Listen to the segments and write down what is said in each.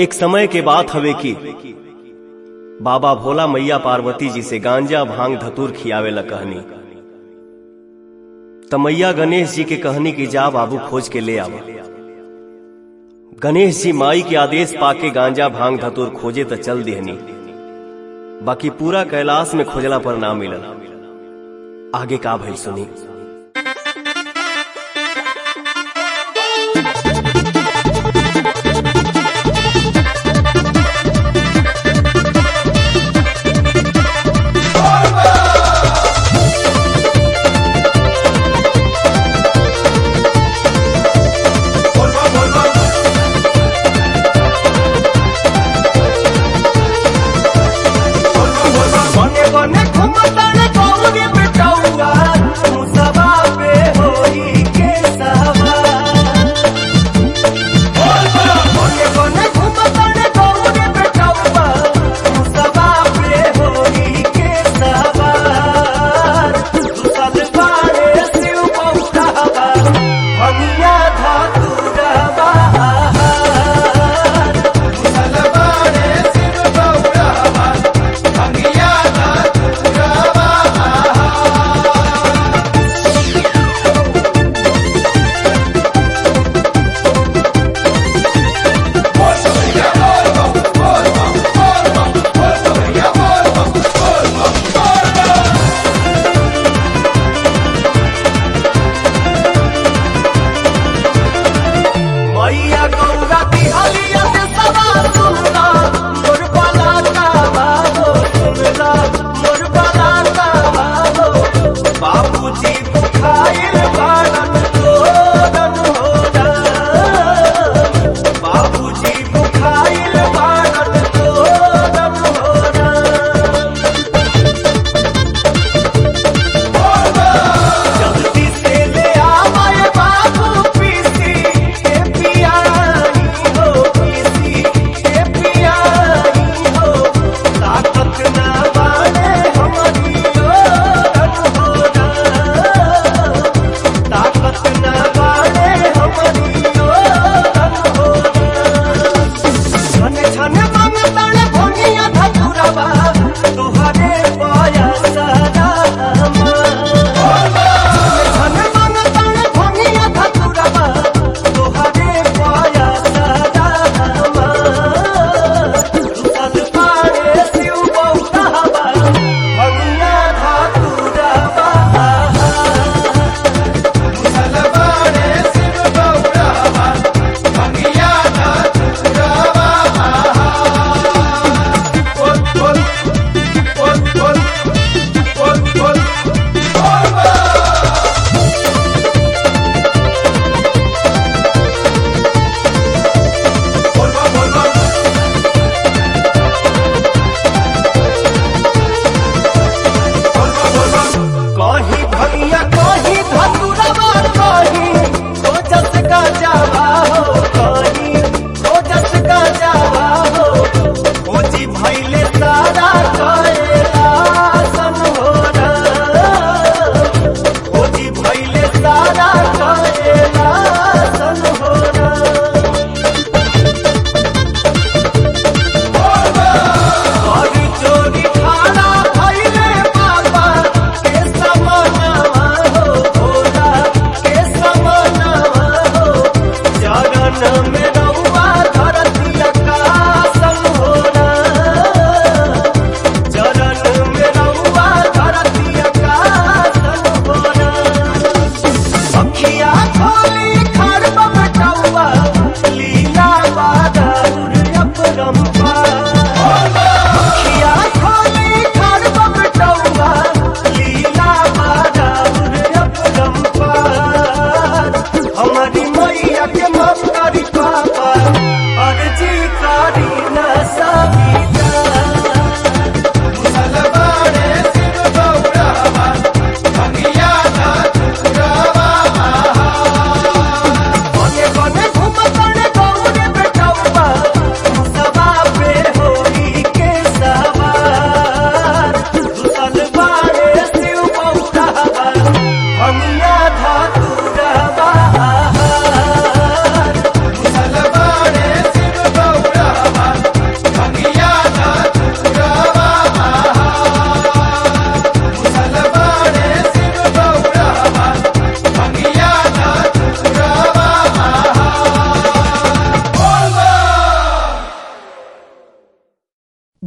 एक समय के बात हवे कि बाबा भोला मैया पार्वती जी से गांजा भांग धतूर खियावे ला कहनी त मैया गणेश जी के कहनी कि जा बाबू खोज के ले आवा गणेश जी माई के आदेश पाके गांजा भांग धतूर खोजे त चल देहनी बाकी पूरा कैलाश में खोजला पर ना मिलल आगे का भइल सुनी बने बने घुमताने गौरी बेटौआ मुसवा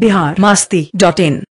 बिहार मास्ती डॉट इन